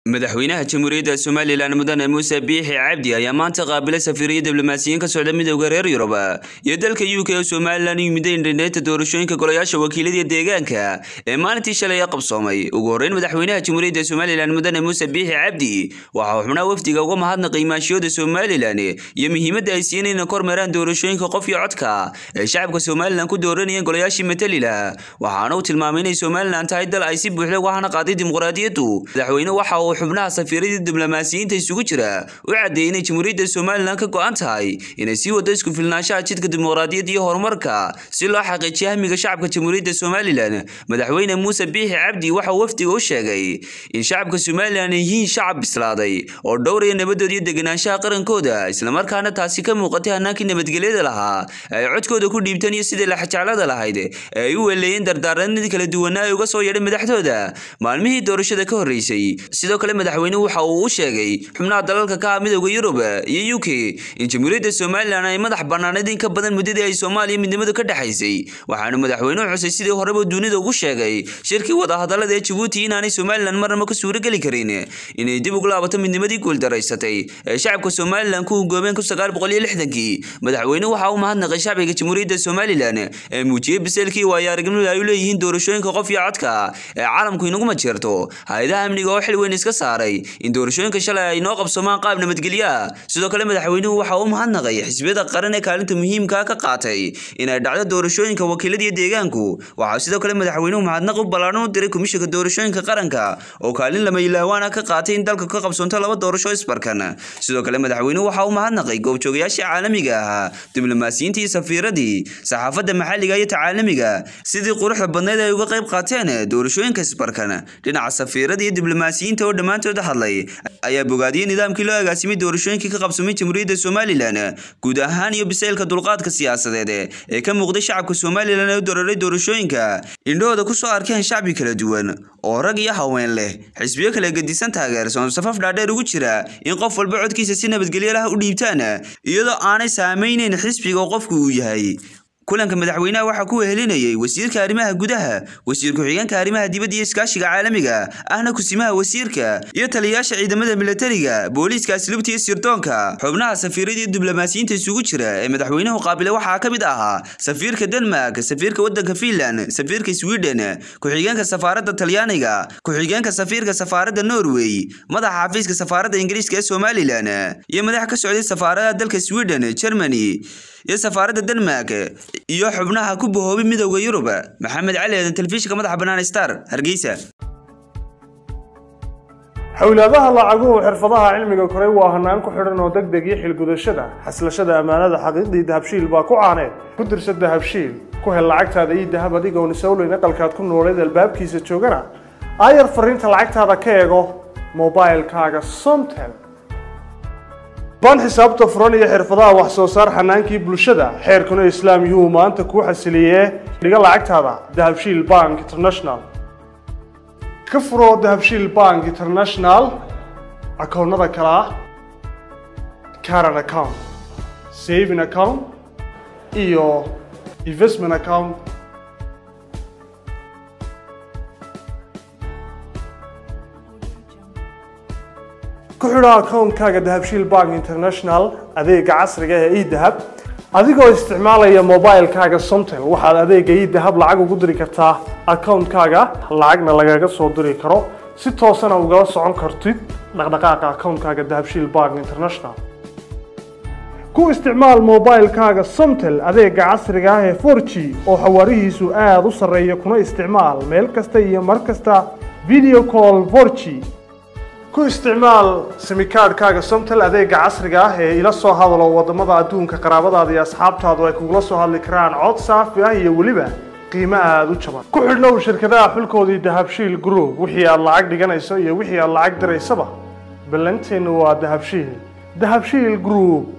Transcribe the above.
madaxweynaha jamhuuriyadda somalilan mudane muuse biixi cabdi ayaa maanta qaabilay safiiriyo diblomaasiyiin ka socda midowda reer yurub iyo dalka u k oo somalilan u yimid indhaneynta doorashooyinka golayaasha wakiilada deegaanka ee maalintii shalay a qabsoomay ugu horreyn madaxweynaha jamhuuriyadda somalilan mudane muuse biixi cabdi waxaa xubnaha wafdiga uga mahadnaqay maashiyooda somalilan iyo muhiimadda ay siiyeen inay kormeeraan doorashooyinka qof iyo codka ee shacabka somalilan ku dooranayeen golayaashii matalila waxaana uu tilmaamay inay somalilan tahay dal ay si buuxda uga hana qaaday dimuqraadiyaddu madaxweyne waxa uu xubnaha safiiradii diblomaasiyiinta isugu jira u caddeeyey inay jamhuuriyadda somalilan ka go-an tahay inay sii wado isku filnaanshaha jidka dimuqraadiyadda iyo horumarka si loo xaqiijiyo hamiga shacabka jamhuuriyadda somalilan madaxweyne muuse biixi cabdi waxa uu wafdiga u sheegay in shacabka somalilan ay yihiin shacab bislaaday oo dhowraya nabadooda iyo deganaanshaha qarankooda islamarkaana taasi ka muuqatay hanaankii nabadgelyada lahaa ay codkooda ku dhiibteen iyo sidii laxjeclada lahayd ee ay u weleeyeen dardaaranadii kala duwanaa ee uga soo yeedhay madaxdooda maalmihii doorashada ka horreysay sidoo kale madaxweynuhu waxa uu u sheegay xubnaha dalalka ka ah midowda yurub iyo u k in jamhuuriyadda somalilan ay madax bannaanayd in ka badan muddadii ay soomaaliya midnimadu ka dhexaysay waxaana madaxweynuhu xusay sidii horeba dunida ugu sheegay shirkii wadahadallada ee jabuuti inaanay somalilan marnaba ka suurageli karin inay dib ugu laabato midnimadii guuldaraysatay ee shacabka somalilan ku hugoomeen kun sagaal boqol iyo lixdankii madaxweynuhu waxa uu mahadnaqay shacbiga jamhuuriyadda somalilan ee muujiyey biseelkii waayo aragnimada ay u leeyihiin doorashooyinka qof iyo codka ee caalamku inaguma jeerto hay-adaha amniga oo xil weyn iska saaray in doorashooyinka shalay ay noo qabsomaan qaab nabadgelyo ah sidoo kale madaxweynuhu waxa uu mahadnaqay xisbiyada qaran ee kaalinta muhiimka ka qaatay inay dhacdo doorashooyinka wakiiladiyo deegaanku waxaa sidoo kale madaxweynuhu mahadnaq u ballaaran u diray komishanka doorashooyinka qaranka oo kaalin lama ilaawaana ka qaatay in dalka ka qabsoonto laba doorasho isbarkan sidoo kale madaxweynuhu waxa uu mahadnaqay goobjoogayaashii caalamiga ahaa diblomaasiyiintii iyo safiiradii saxaafadda maxalliga iyo tacaalamiga sidii quruxda badneyd ay uga qayb qaateen doorashooyinka isbarkan dhinaca safiirada iyo diblomaasiyiinta oo dhammaantood hadlay ayaa bogaadiyey nidaamkii loo agaasimay doorashooyinkii ka qabsamay jamhuuriyadda somalilan guud ahaan iyo biseylka dulqaadka siyaasadeed ee ka muuqday shacabka somalilan ee u dororay doorashooyinka indhahooda ku soo arkeen shacbi kala duwan oo rag iyo haween leh xisbiyo kala gedisan taageersan safaf dhaadheer ugu jira in qof walba codkiisa si nabadgelyo lah u dhiibtaan iyadoo aanay saamayneyn xisbiga oo qofku uu yahay kulanka madaxweynaha waxaa ku wehelinayay wasiirka arrimaha gudaha wasiir ku-xigeenka arrimaha dibadda iyo iskaashiga caalamiga ahna kusimaha wasiirka iyo taliyayaasha ciidamada milatariga booliiska asluubta iyo sirdoonka xubnaha safiirada iyo diblomaasiyiinta isugu jira ee madaxweynuhu qaabilay waxaa ka mid ahaa safiirka denmark safiirka waddanka finland safiirka sweden ku-xigeenka safaaradda talyaaniga ku-xigeenka safiirka safaaradda norway madaxa xafiiska safaaradda ingiriiska ee somalilan iyo madax ka socday safaaradaha dalka sweden germany iyo safaaradda denmark iyo xubnaha ku bahoobay midowda yurub maxamed cali eedan telefishinka madaxa bannaan star hargeysa xowlaadaha lacaguhu xirfadaha cilmiga koray waa hanaan ku xidhan oo deg deg iyo xilgudashada xaslashada ammaanada xaqiiqdii dahabshiil baa ku caaneed ku dirsa dahabshiil ku hel lacagtaada iyo dahab adigoon isowleyn aqalkaad ku nooleed albaabkiisa joogana aayar fariinta lacagtaada ka eego mobilkaaga somtel baan xisaabta furan iyo xirfadaha wax soo saar xanaankii bulshada xeerkuna islaam yuhuu maanta kuu xasiliyee dhiga lacagtaada dahabshiil bank international ka furo dahabshiil bank international akoonnada kale ah caran account saving account iyo investment account ku xidho akoonkaaga dahabshiil bank international adeega casriga ee edahab adigoo isticmaalaya mobilkaaga somtel waxaad adeega edahab lacag ugu diri kartaa akoonkaaga lacagna lagaga soo diri karo si toosana ugala socon kartid dhaqdhaqaaqa akoonkaaga dahabshiil bank international ku isticmaal mobilkaaga somtel adeega casriga ah ee for g oo xawaarihiisu aada u sarreeya kuna isticmaal meel kasta iyo mar kasta video call for g ku isticmaal simikaadhkaaga somtel adeega casriga ah ee ila soo hadalo wadamada adduunka qaraabadaada iyo asxaabtaadu ay kugula soo hadli karaan cod saafi ah iyo weliba qiimo aada u jaban ku xidhnow shirkadaha xulkoodii dahabshiil group wixii aad lacag dhiganayso iyo wixii aad lacag diraysaba ballanteennu waa dahabshiil dahabshiil group